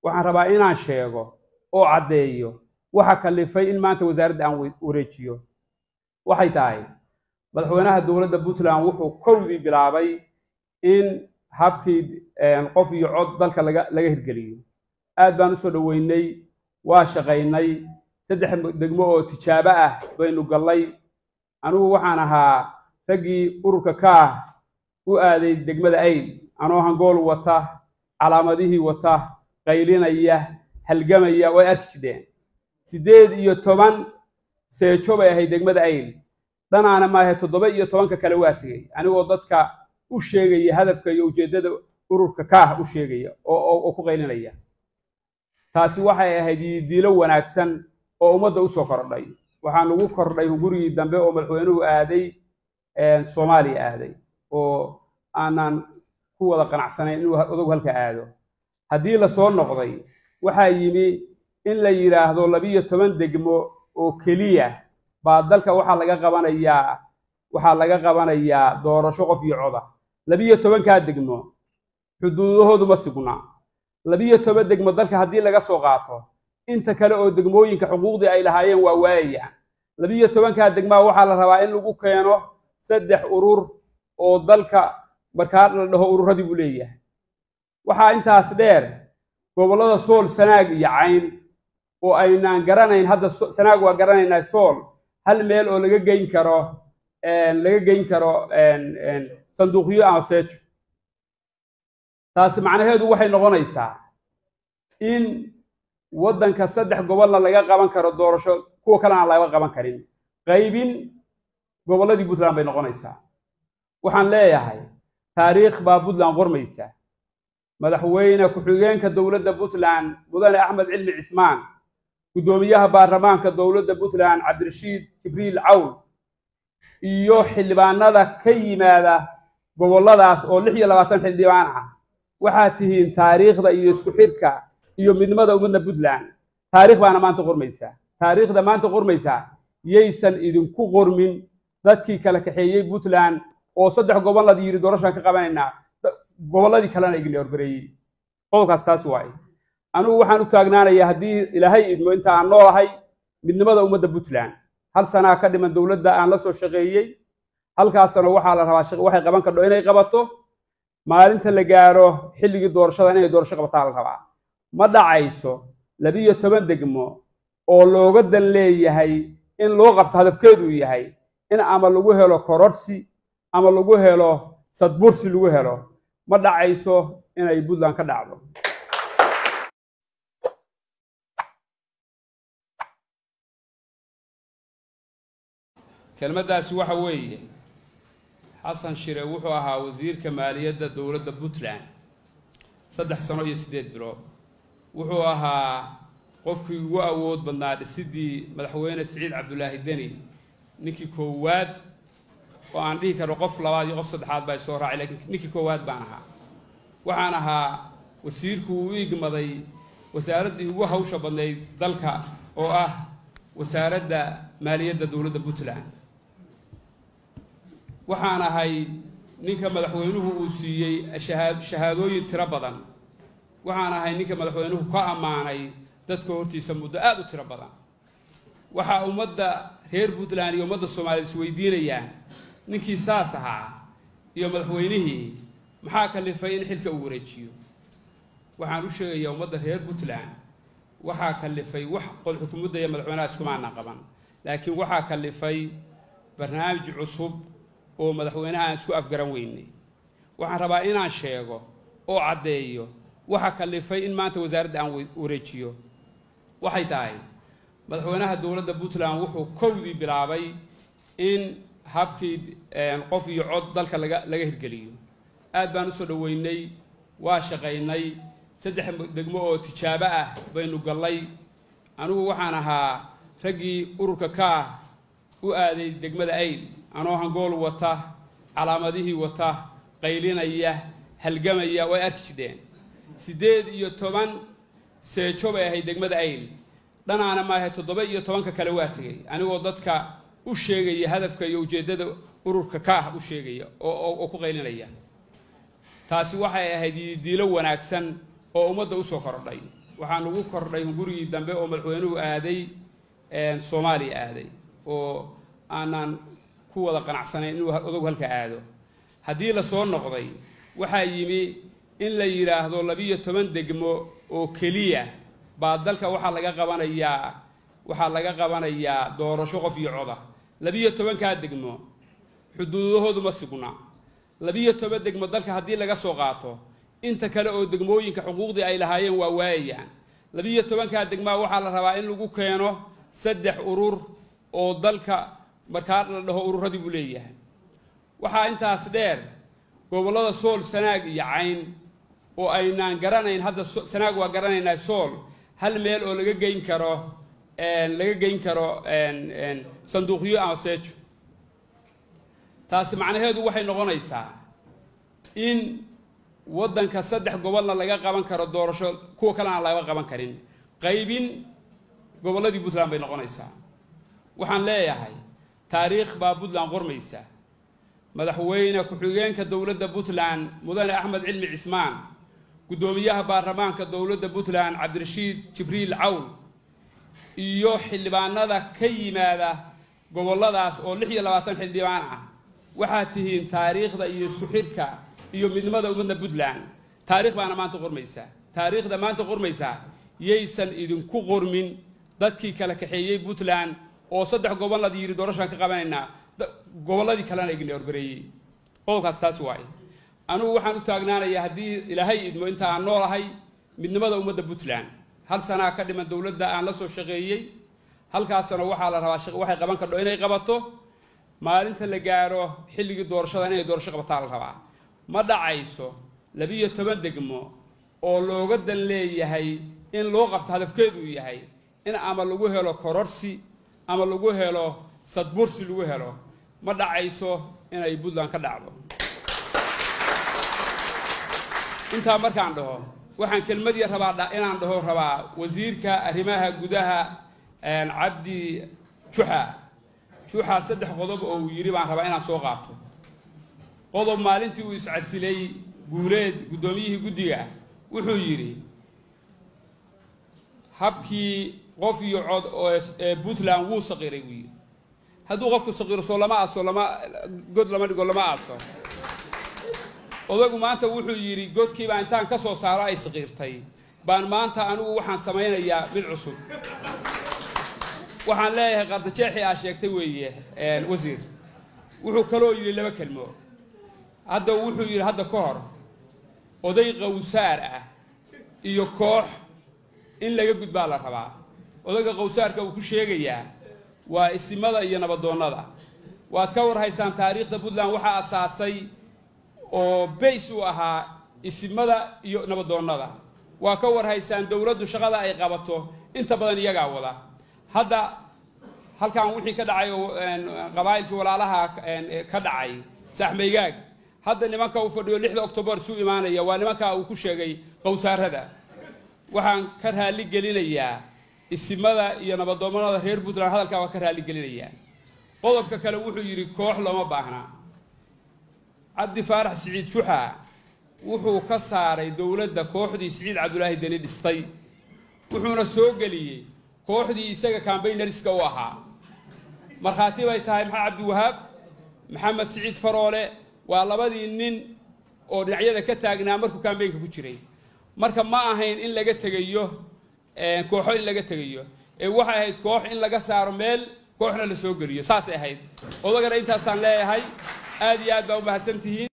waxaan rabaa inaan sheego oo caddeeyo waxa kalifay in maanta wasaaradda aan wareejiyo waxay tahay madaxweynaha dowladda puntland wuxuu kowdii bilaabay in habkii qof iyo cod dalka laga laga hirgeliyo aad baan usoo dhoweynay waa shaqaynay saddex degmo oo tijaabo ah baynu gallay anigu waxaan ahaa raggii ururka ka ah u aaday degmada ayl anoo hangool wata calaamadihii wata qaylinaya halgamaya way arki jidheen siddeed iyo toban seejo bay ahayd degmada ayl dhanaana maahe toddoba iyo tobanka kale waa tegey anigoo dadka u sheegaya hadafka iyo ujeeddada ururka ka ah u sheegaya oo ku qaylinaya taasi waxay ahayd yidiilo wanaagsan oo ummadda usoo kordhay waxaa nagu kordhay gurigii dambe oo madaxweynuhu aaday soomaaliya aaday oo aanan ku wada qanacsanayn inuu odagu halka aado haddii lasoo noqday waxaa yimi in la yidhaahdo labiyo toban degmo oo keliya baa dalka waxaa laga qabanayaa waxaa laga qabanayaa doorasho qof iyo coda labiyo tobankaa degmo xuduudahoodu ma sugna labiyo toban degmo dalka haddii laga soo qaato inta kale oo degmooyinka xuquuqdii ay lahaayeen waa waayayaan labiyo tobankaa degmaa waxaa la rabaa in lagu keeno saddex urur oo dalka markaa la dhaho ururadii buu leeyahay waxaa intaas dheer gobollada sool sanaag iyo cayn oo aynaan garanayn hadda sanaag waa garanaynaa sool hal meel oo laga geyn karo laga geyn karo sanduuqyo ama seejo taasi macnaheedu waxay noqonaysaa in waddanka saddex gobolna laga qaban karo doorasho kuwa kalena aan laga qaban karin qaybin gobolladii puntland bay noqonaysaa waxaan leeyahay taariikh baa puntland qormaysa madaxweyne ku-xigeenka dowladda puntland mudane axmed cilmi cismaan guddoomiyaha baarlamaanka dowladda puntland cabdirashiid jibriil cawl iyo xildhibaanada ka yimaada gobolladaas oo lix iyo labaatan xildhibaan ah waxaad tihiin taariikhda iyo isku xidhka iyo midnimada ummadda puntland taarikh baana maanta qormaysaa taariikhda maanta qormaysaa yaysan idinku qormin dadkii kala kaxeeyey puntland oo saddex gobollad yidhi doorashaan ka qabanaynaa gobolladii kalena igna horbareeyey qodobkaas taas waaye anigu waxaan u taagnaanayaa haddii ilaahay idmo inta aan noolahay midnimada ummadda puntland hal sanaa ka dhiman dowladda aan la soo shaqeeyey halkaasna waxaa la rabaa waxay qaban kardho inay qabato maalinta la gaaro xilligii doorashada inay doorasho qabataa la rabaa ma dhacayso labiyo toban degmo oo looga dan leeyahay in loo qabto hadafkeedu yahay in ama lagu helo kororsi ama lagu helo sadbursi lagu helo ma dhacayso inay puntland ka dhacdo kelmaddaasi waxa weeye xasan shire wuxuu ahaa wasiirka maaliyadda dowladda puntland saddex sano iyo siddeed bilood wuxuu ahaa qofkii ugu awood badnaa dhisidii madaxweyne siciid cabdulaahi deni ninkii koowaad oo aan dhihi karo qof labaad iyo qof saddexaad baa soo raacay lakiin ninkii koowaad baan ahaa waxaan ahaa wasiirku uu igmaday wasaaraddii ugu hawsha badnayd dalka oo ah wasaaradda maaliyadda dowladda puntland waxaan ahay ninka madaxweynuhu uu siiyey shahaadooyin tiro badan waxaan ahay ninka madaxweynuhu ka ammaanay dadka hortiisa muddo aad u tiro badan waxaa ummadda reer puntland iyo ummadda soomaaliya isweydiinayaan ninkii saas ahaa iyo madaxweynihii maxaa kalifay in xilka uu wareejiyo waxaan u sheegayaa ummadda reer puntland waxaa kalifay wax qol xukuumadda iyo madaxweynaha iskumaana qaban laakiin waxaa kalifay barnaamij cusub oo madaxweynaha aan isku afgaran weynay waxaan rabaa inaan sheego oo caddeeyo waxa kalifay in maanta wasaaradda aan wareejiyo waxay tahay madaxweynaha dowladda puntland wuxuu kowdii bilaabay in habkii qof iyo cod dalka laga laga hirgeliyo aad baan usoo dhoweynay waa shaqaynay saddex degmo oo tijaabo ah baynu gallay anigu waxaan ahaa raggii ururka ka ah u aaday degmada ayl anoo hangool wata calaamadihii wata qaylinaya halgamaya way arki jidheen siddeed iyo toban seejo bay ahayd degmada ayl dhanaana maahe toddoba iyo tobanka kale waa tegey anigoo dadka u sheegaya hadafka iyo ujeeddada ururka ka ah u sheegaya oo ku qaylinaya taasi waxay ahayd yidiilo wanaagsan oo ummadda usoo kordhay waxaan ugu kordhay gurigii dambe oo madaxweynuhu aaday soomaaliya aaday oo aanan ku wada qanacsanayn inuu odogu halka aado haddii la soo noqday waxaa yimi in la yidhaahdo labiyo toban degmo oo keliya baa dalka waxaa laga qabanayaa waxaa laga qabanayaa doorasho qof iyo coda labiyo tobankaa degmo xuduudahoodu ma sugna labiyo toban degmo dalka haddii laga soo qaato inta kale oo degmooyinka xuquuqdii ay lahaayeen waa waayayaan labiyo tobankaa degmaa waxaa la rabaa in lagu keeno saddex urur oo dalka markaa la dhaho ururadii buu leeyahay waxaa intaas dheer gobollada sool sanaag iyo cayn oo aynaan garanayn hadda sanaag waa garanaynaa sool hal meel oo laga geyn karo laga geyn karo sanduuqyo ama seejo taasi macnaheedu waxay noqonaysaa in waddanka saddex gobolna laga qaban karo doorasho kuwa kalena aan laga qaban karin qaybin gobolladii puntland bay noqonaysaa waxaan leeyahay taariikh baa puntland qormaysa madaxweyne ku-xigeenka dowladda puntland mudane axmed cilmi cismaan guddoomiyaha baarlamaanka dowladda puntland cabdirashiid jibriil cawl iyo xildhibaanada ka yimaada gobolladaas oo lix iyo labaatan xildhibaan ah waxaad tihiin taariikhda iyo isku xidhka iyo midnimada ummadda puntland taarikh baana maanta qormaysaa taariikhda maanta qormaysaa yaysan idinku qormin dadkii kala kaxeeyey puntland oo saddex gobolad yidhi doorashaan ka qabanaynaa gobolladii kalena igna horbareeyey qodobkaas taas waaye anugu waxaan u taagnaanayaa haddii ilaahay idmo inta aan noolahay midnimada ummadda puntland hal sanaa ka dhiman dowladda aan la soo shaqeeyey halkaasna waxaa la rabaa waxay qaban kardho inay qabato maalinta la gaaro xilligii doorashada inay doorasho qabataa la rabaa ma dhacayso labiyo toban degmo oo looga dan leeyahay in loo qabto hadafkeedu yahay in ama lagu helo kororsi ama lagu helo sadbursi lagu helo ma dhacayso inay puntland ka dhacdo intaa markaan dhaho waxaan kelmadii rabaa inaan dhaho rabaa wasiirka arrimaha gudaha cabdi juxa juxa saddex qodob oo uu yidhi baan rabaa inaan soo qaato qodob maalintii uu iscasilay guuleed guddoomiyihii guddiga wuxuu yidhi habkii qof iyo cod ee puntland wuu saqiray buu yidhi hadduu qofku saqiiro soo lama aaso lama god lama dhigo lama aaso odagu maanta wuxuu yidhi godkiibaa intaan ka soo saaro ay saqiirtay baan maanta anigu waxaan samaynayaa mid cusub waxaan leeyahay qardajeexii aa sheegtay weeye wasiir wuxuu kaloo yidhi laba kelmo hadda wuxuu yidhi hadda ka hor oday qawsaar ah iyo koox in laga gudbaa la rabaa odayga qawsaarka uu ku sheegayaa waa isimada iyo nabadoonnada waad ka warhaysaan taariikhda puntland waxaa asaasay oo bays u ahaa isimada iyo nabadoonnada waa ka warhaysaan dowladdu shaqada ay qabato inta badan iyagaa wada hadda halkan wixii ka dhacay oo qabaa'ilkii walaalaha ka dhacay saaxmaygaag hadda nimanka uu fadhiyo lixda octobar isu imaanaya waa nimanka uu ku sheegay qowsaarada waxaan ka raali gelinayaa isimada iyo nabadoomada reer puntland hadalkaa waa ka raali gelinayaa qodobka kale wuxuu yidhi koox looma baahnaa cabdi faarax siciid juxa wuxuu ka saaray dowladda kooxdii siciid cabdulaahi deni dhistay wuxuuna soo geliyey kooxdii isaga cambaynariska u ahaa markhaati bay tahay maxamed cabdiwahaab maxamed siciid faroole waa labadii nin oo dhinacyada ka taagnaa markuu kambaynka ku jiray marka ma ahayn in laga tegayo kooxo in laga tegayo ee waxay ahayd koox in laga saaro meel kooxna la soo geliyo saasay ahayd odagana intaasaan leeyahay aad iyo aad baa u mahadsan tihiin